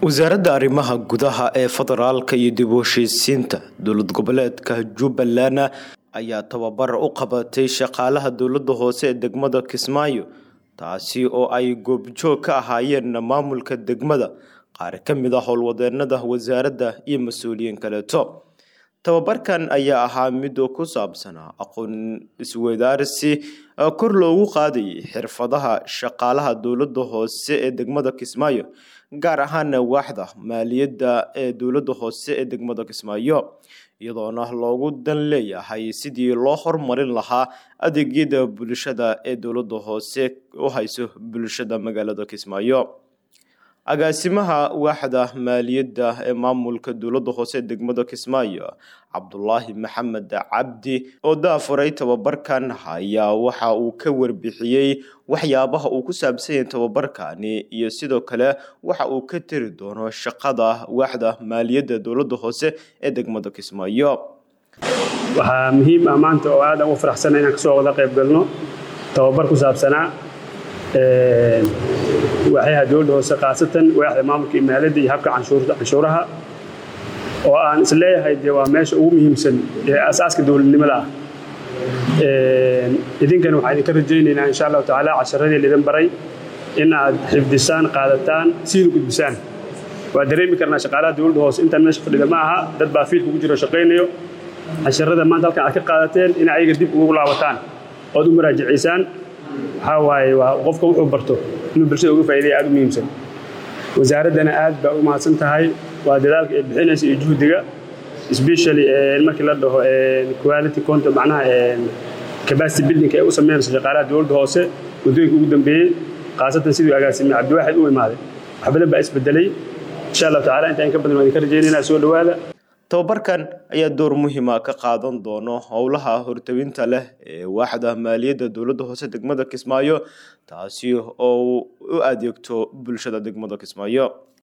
wasaaradda arrimaha gudaha ee federaalka iyo dib u heshiisiinta dowlad goboleedka jubbaland ayaa tababar u qabatay shaqaalaha dowladda hoose ee degmada kismaayo taasi oo ay goobjoog ka ahaayeen maamulka degmada qaar ka mid a howlwadeenada wasaaradda iyo mas-uuliyiin kaleeto tababarkan ayaa ahaa mid ku saabsanaa aqoon isweydaarsi kor loogu qaadayay xirfadaha shaqaalaha dowladda hoose ee degmada kismaayo gaar ahaana waaxda maaliyadda ee dowladda hoose ee degmada kismaayo iyadoona loogu dan leeyahay sidii loo hormarin lahaa adeegyada bulshada ee dowladda hoose u hayso bulshada magaalada kismaayo agaasimaha waaxda maaliyadda ee maamulka dowladda hoose ee degmada kismaayo cabdulaahi maxamed cabdi oo daafuray tababarkan ayaa waxa uu ka warbixiyey waxyaabaha uu ku saabsan yahay tababarkani iyo sidoo kale waxa uu ka tiri doono shaqada waaxda maaliyadda dowladda hoose ee degmada kismaayo waxaa muhiim ah maanta oo aad aan u faraxsana inaan kasoo wada qayb galno tababar ku saabsanaa waaxyaha dowladda hoose khaasatan waaxda maamulka iyo maaliyadda iyo habka canshuuraha oo aan is leeyahay dee waa meesha ugu muhiimsan ee asaaska dowladnimada ah idinkana waxaan idinka rajaynaynaa insha allahu tacaala casharadii laidin baray in aad xifdisaan qaadataan siina gudbisaan waa dareemi karnaa shaqaalaha dowladda hoose intaan meesha fadhida ma aha dad baa fiilka ugu jiro shaqaynayo casharada maanta halkan aad ka qaadateen in ayaga dib ugu laabataan ood u muraajacaysaan waxaa waaye waa qofka wuxuu barto inuu bulshada uga faa'iidaya aad u muhiimsan wasaaraddana aad baa u mahadsan tahay waa dadaalka ay bixinaysa iyo juhdiga especially markii la dhaho quality content macnaha capacity building ay u sameynayso shaqaalaha dowladda hoose waddooyinka ugu dambeeyey khaasatan siduu agaasime cabdiwaaxid u imaaday wax badan baa isbedelay insha allahu tacala inta in ka badan waan idinka rajaynayna soo dhowaada tababarkan ayaa door muhiima ka qaadan doono howlaha hortawinta leh ee waaxda maaliyadda dowladda hoose degmada kismaayo taasi oo u adeegto bulshada degmada kismaayo